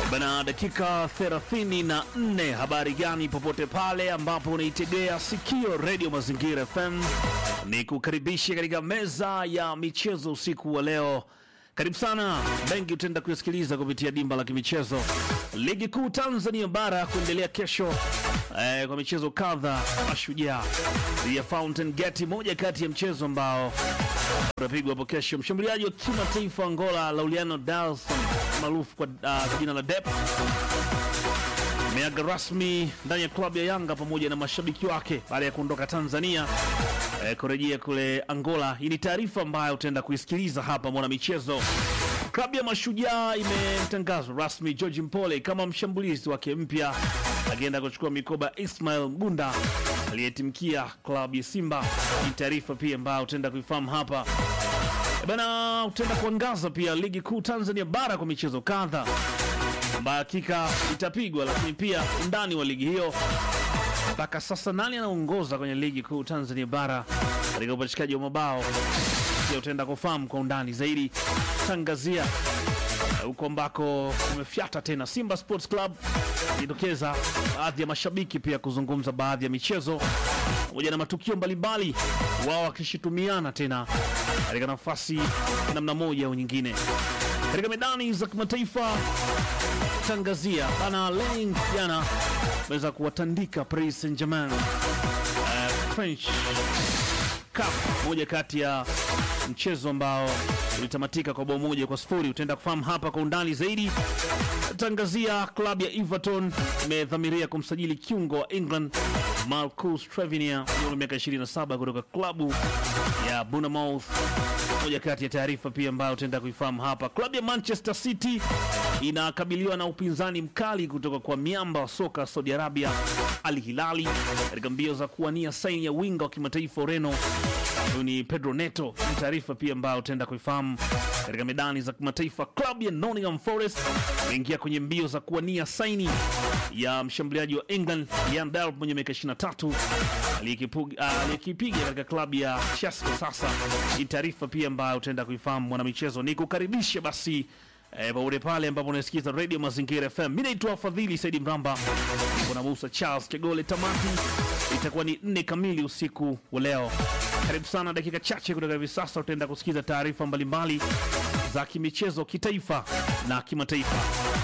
Bana, dakika 34. Habari gani popote pale ambapo unaitegea sikio redio Mazingira FM, ni kukaribisha katika meza ya michezo usiku wa leo. Karibu sana, mengi utaenda kuyasikiliza kupitia dimba la kimichezo. Ligi kuu Tanzania bara kuendelea kesho eh, kwa michezo kadha. Mashujaa ya Fountain Gate, moja kati ya mchezo ambao utapigwa hapo kesho. Mshambuliaji wa kimataifa Angola Lauliano Dalson maarufu kwa uh, jina la Dep ameaga rasmi ndani ya klabu ya Yanga pamoja na mashabiki wake baada ya kuondoka Tanzania eh, kurejea kule Angola. Hii ni taarifa ambayo utaenda kuisikiliza hapa mwana michezo. Klabu ya Mashujaa imemtangaza rasmi George Mpole kama mshambulizi wake mpya, akienda kuchukua mikoba Ismail Mgunda aliyetimkia klabu ya Simba. Ni taarifa pia ambayo utaenda kuifahamu hapa E bana, utaenda kuangaza pia ligi kuu Tanzania bara kwa michezo kadha ambayo hakika itapigwa, lakini pia undani wa ligi hiyo mpaka sasa, nani anaongoza kwenye ligi kuu Tanzania bara katika upachikaji wa mabao, pia utaenda kufahamu kwa undani zaidi. Tangazia eh, huko ambako umefyata tena Simba Sports Club jitokeza baadhi ya mashabiki pia kuzungumza baadhi ya michezo pamoja na matukio mbalimbali, wao wakishitumiana tena katika nafasi ya namna moja au nyingine katika medani za kimataifa. Tangazia bana Leng jana ameweza kuwatandika Paris Saint Germain uh, French Cup, moja kati ya mchezo ambao ulitamatika kwa bao moja kwa sifuri. Utaenda kufahamu hapa kwa undani zaidi. Tangazia klabu ya Everton imedhamiria kumsajili kiungo wa England Marcus Trevinier mwenye miaka 27 kutoka klabu ya Bournemouth. Moja kati ya taarifa pia ambayo utaenda kuifahamu hapa. Klabu ya Manchester City inakabiliwa na upinzani mkali kutoka kwa miamba wa soka Saudi Arabia Al Hilali katika mbio za kuwania saini ya winga wa kimataifa Ureno huyu ni Pedro Neto. Ni taarifa pia ambayo utaenda kuifahamu katika medani za kimataifa. Klabu ya Nottingham Forest imeingia kwenye mbio za kuwania saini ya mshambuliaji wa England Ian Delp mwenye miaka 23 aliyekipuga- aliyekipiga katika klabu ya Chelsea kwa sasa. Ni taarifa pia ambayo utaenda kuifahamu mwanamichezo. Ni kukaribisha basi eh, popote pale ambapo unasikiza Radio Mazingira FM. Mimi naitwa Fadhili Saidi Mramba, niko na Musa Charles Kegole. Tamati itakuwa ni nne kamili usiku wa leo. Karibu sana, dakika chache kutoka hivi sasa utaenda kusikiza taarifa mbalimbali za kimichezo kitaifa na kimataifa.